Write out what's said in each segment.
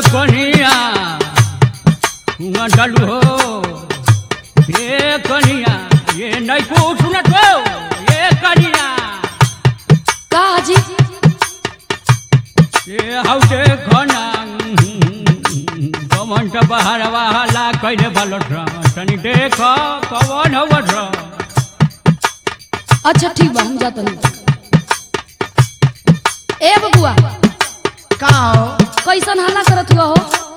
कनिया हुआ डालू हो ये कनिया ये नहीं को सुनत हो ये कनिया का जी ये हाउ देखो ना कमन त बाहर वाला कइले बालट र तनी देखो कवन हवत र अच्छा ठीक बा हम जात नहीं ए बबुआ का हो कैसन हल्ला करत हुआ हो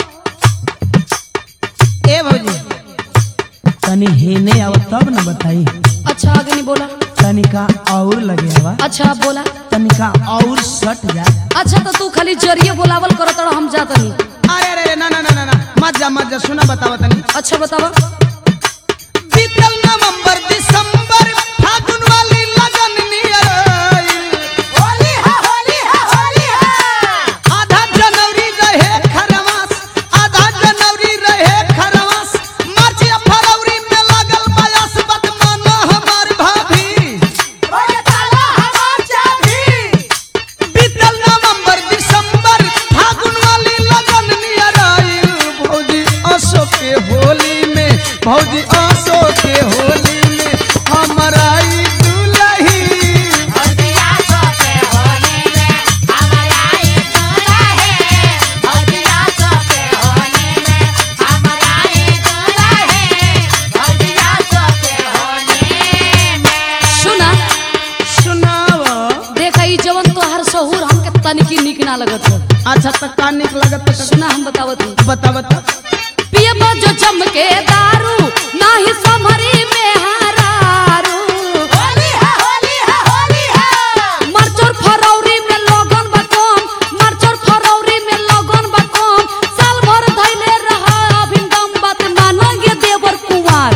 ए भौजी तनी हेने आव तब न बताई अच्छा आगे नहीं बोला तनिका और लगे हवा अच्छा अब बोला तनिका और सट जा अच्छा तो तू खाली जरिए बोलावल करत रह हम जात नहीं अरे अरे अरे, ना ना ना ना ना मत जा मत जा सुना बतावा तनी अच्छा बतावा बीतल नवंबर दिसंबर फागुन वाली लगन नियर होली है होली है होली है आधा जनवरी रहे खरवास आधा जनवरी रहे खरवास मार्च या फरवरी में लगल बयास बदमाना हमार भाभी ओए ताला हमार चाभी बीतल नवंबर दिसंबर फागुन वाली लगन नियर आइल भौजी असो के होली में भौजी असो के होली में हमर आई दुलही सुना सुनावा देखा ई जवन तोहार सहूर हमके तनिकी निक ना लगत हो अच्छा तक का निक लगत त सुना हम बतावत हूँ बता बता पियबो जो चमके दारू नाही समरी में हारारू मरचोर फरौरी में लगन बकम मरचोर फरौरी में लगन बकम साल भर धैले रहा अभिंगम बात मानंगे देवर कुंवार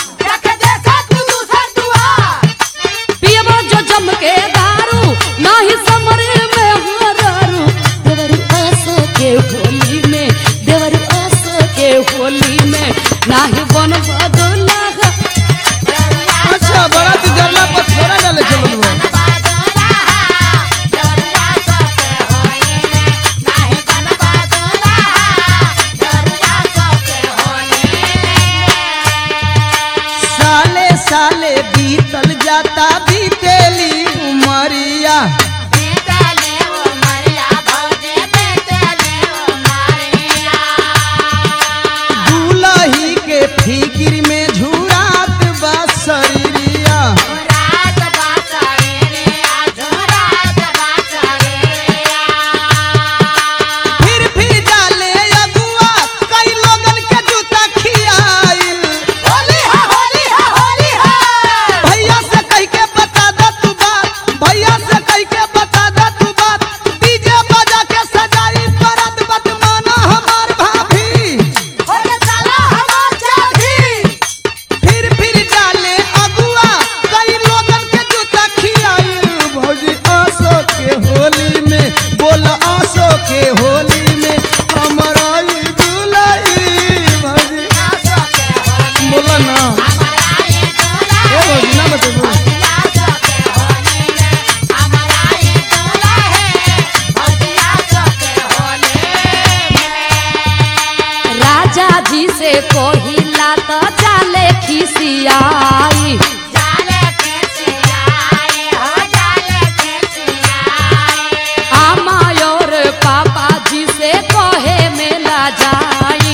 पियबो जो चमके दारू नाही समरी में हारारू देवर आस के होली में देवर आस के होली में नाही बन बदला अच्छा बड़ा तू जरला पर थोड़ा डाले चलल बा साले साले बीतल जाता बीतेली उमरिया दूल्ही के फिकिर में झुरात बा शरीरिया फिर भी डाले अगुआ कई लोगन के जूता खियाइल होली है होली है होली है भैया से कह के बता दे तू बात भैया से कह के बता दे तू बात डीजे बजा के सजाई परत बदमाना हमार भाभी फिर फिर डाले अगुआ कई लोगन के जूता खियाइल भौजी आसो के होली में बोल आसो के होली में हमारा ई दुलही भौजी बोला ना ए भौजी ना बतेबो राजा जी से कोहिला तो जाले खिसियाई आमायोर पापा जी से कहे मेला जाई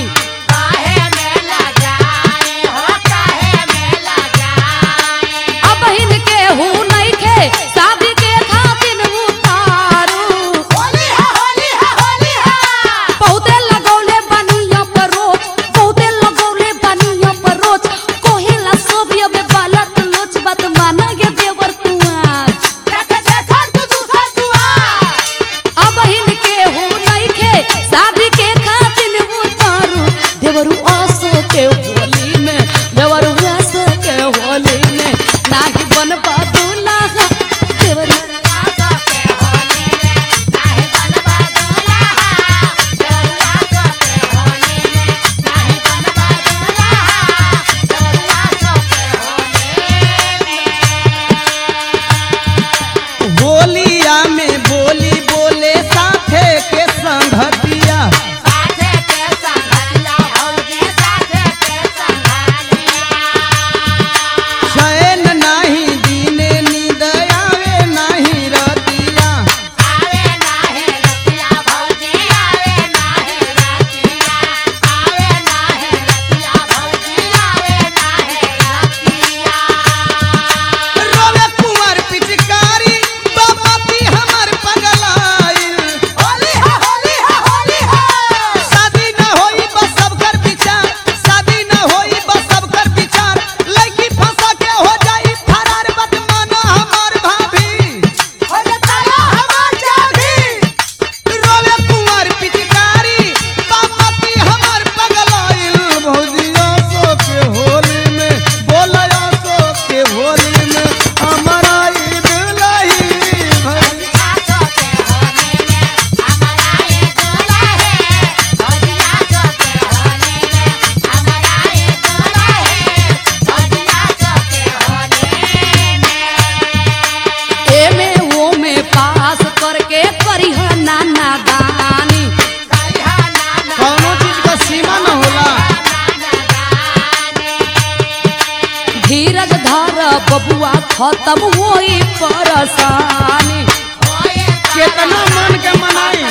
अब हिनके हूँ नहीं खे शादी के खातिर उतारू बहुते लगौले बनिया पर रोज बहुते लगौले बनिया पर रोज कोहिला सोबिया में बालत बबुआ खत्म होई परेशानी केतना मन के मनाई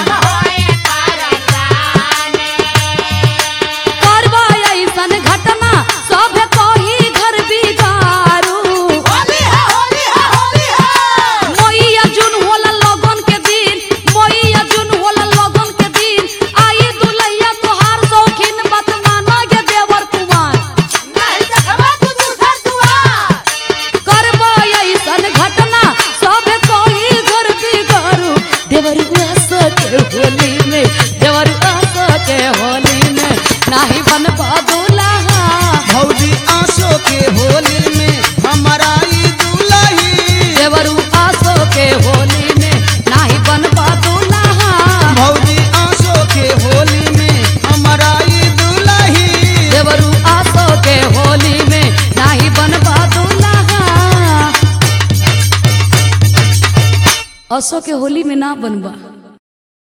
करबा ऐसन घटना सब कही घर बिगारू मैया जून होला लगन के दिन मैया जून होला लगन के दिन आई दुलैया तोहार शौकीन बात माना गे देवर कुमार करबा ऐसन घटना सब कही घर बिगारू देवर आस के होली में देवर आस के होली में नाही बनबा दुल्हा भौजी आंसू के होली में हमारा ई दुलही देवरू आसो के होली में नाही बनबा दुल्हा भौजी आंसू के होली में हमारा ई दुलही देवरू आसो के होली में नाही बनबा दुल्हा असो के होली में ना बनबा